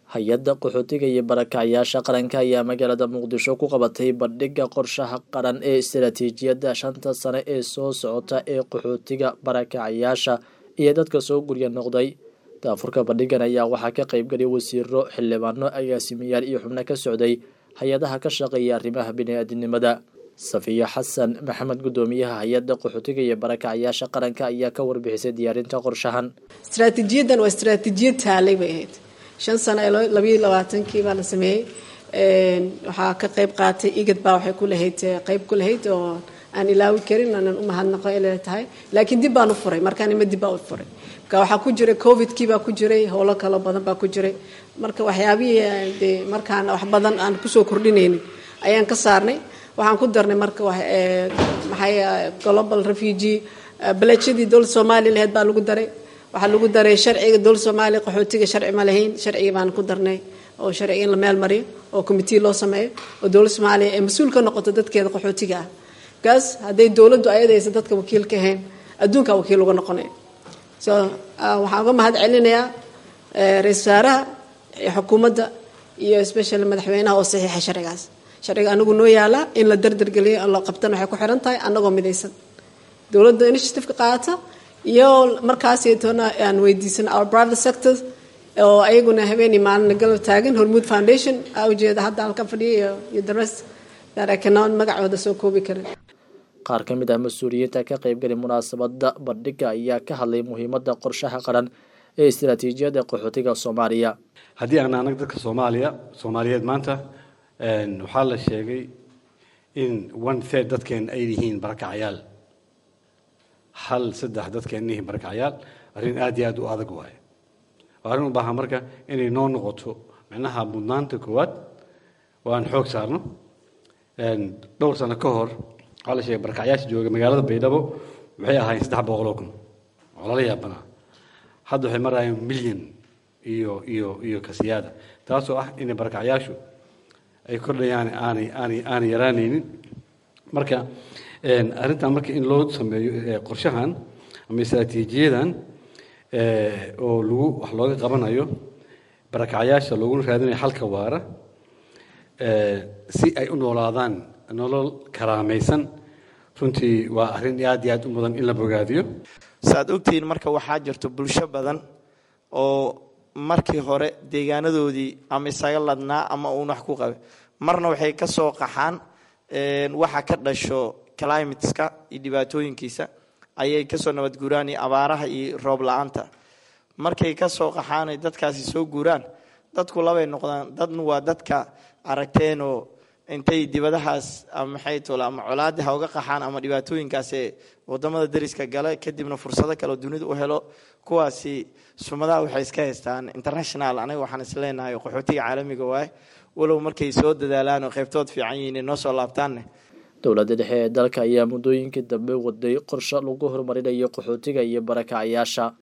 hay-adda qaxootiga iyo barakacyaasha qaranka ayaa magaalada muqdisho ku qabatay bandhigga qorshaha qaran ee istaraatiijiyadda shanta sane ee soo socota ee qaxootiga barakacyaasha iyo dadka soo gurya noqday daafurka bandhigan ayaa waxaa ka qaybgalay wasiiro xildhibaano agaasimayaal iyo xubno ka socday hay-adaha ka shaqeeya arrimaha bini-aadinimada safiyo xasan maxamed guddoomiyaha hay-adda qaxootiga iyo barakacyaasha qaranka ayaa ka warbixisay diyaarinta qorshahan istraatiijiyadan waa istraatiijiyad taalay bay ahayd shan sano labayo labaatankii baa la sameeyey waxaa ka qayb qaatay igad baa waxay ku lahayd qayb ku lahayd oo aan ilaawi karin aanan u mahadnaqo inay tahay laakiin dib baan u furay markaan ima dib baa u furay marka waxaa ku jiray covidkii baa ku jiray howlo kalo badan baa ku jiray marka waxyaabihii dee markaan wax badan aan kusoo kordhinaynin ayaan ka saarnay waxaan ku darnay marka maxay global refugee balajadii dowlad soomaaliya lahayd baa lagu daray waxaa lagu daray sharciga dowlad soomaaliya qaxootiga sharci ma lahayn sharcigii baan ku darnay oo sharciga in la meel mariyo oo commitee loo sameeyo oo dowlad soomaaliya ee mas-uul ka noqoto dadkeeda qaxootiga ah kaas hadday dowladdu ayadaysa dadka wakiil ka ahayn adduunkaa wakiil uga noqonaya so waxaan uga mahad celinayaa ra-isul wasaaraha xukuumadda iyo special madaxweynaha oo saxiixa sharcigaas sharciga anagu noo yaalaa in la dardargeliyo la qabtan waxay ku xiran tahay anagoo midaysan dowladda initiativeka qaata iyo markaasitoona aan weydiisan our private sector oo ayaguna habeenii maalina galab taagan hormuud foundation aa ujeeda hadda halkan fadhiya iyo the rest that I cannot magacooda soo koobi karin qaar ka mid ah mas-uuliyiinta ka qaybgalay munaasabada bandhiga ayaa ka hadlay muhiimada qorshaha qaran ee istaraatiijiyadda qaxootiga soomaaliya haddii aan anag dadka soomaaliya soomaaliyeed maanta waxaa la sheegay in one third dadkeen ay yihiin barakacyaal hal saddex dadkeen yihiin barakacyaal arrin aad iyo aad u adag waaye waa arrin u baahan marka inay noo noqoto micnaha mudnaanta koowaad oo aan xoog saarno dhowr sano ka hor waxaa la sheegay barakacyaasha jooga magaalada baydhabo waxay ahaayeen saddex boqoloo kun oo lala yaabanaa hadda waxay marayaan milyan iyo iyo iyo kasiyaada taasoo ah inay barakacyaashu ay kordhayaan aanay aanay aanay yaraanaynin marka arrintan marka in loo sameeyo qorshahan ama istraatiijiyadan oo lagu wax looga qabanayo barakacyaasha looguna raadinayo xalka waara si ay u noolaadaan nolol karaamaysan runtii waa arrin aad iyo aad u mudan in la bogaadiyo saaad ogtihiin marka waxaa jirto bulsho badan oo markii hore deegaanadoodii ama isaga ladnaa ama uun wax ku qabe marna waxay ka soo qaxaan waxa ka dhasho climateska iyo dhibaatooyinkiisa ayay kasoo nabad guuraan iyo abaaraha iyo roob la-aanta markay kasoo qaxaan ay dadkaasi soo guuraan dadku labay noqdaan dadna waa dadka aragteenoo intay dibadahaas ama maxay tole ama colaadi ha uga qaxaan ama dhibaatooyinkaas ee wadamada dariska gale kadibna fursado kale oo dunida u helo kuwaasi sumadaha waxay iska haystaan international aniga waxaan isleenahay qaxootiga caalamiga waaye walow markay soo dadaalaan oo qaybtood fiican yihiin noo soo laabtaanne dowladda dhexe ee dalka ayaa muddooyinkii dambe waday qorshe lagu horumarinayo qaxootiga iyo barakacyaasha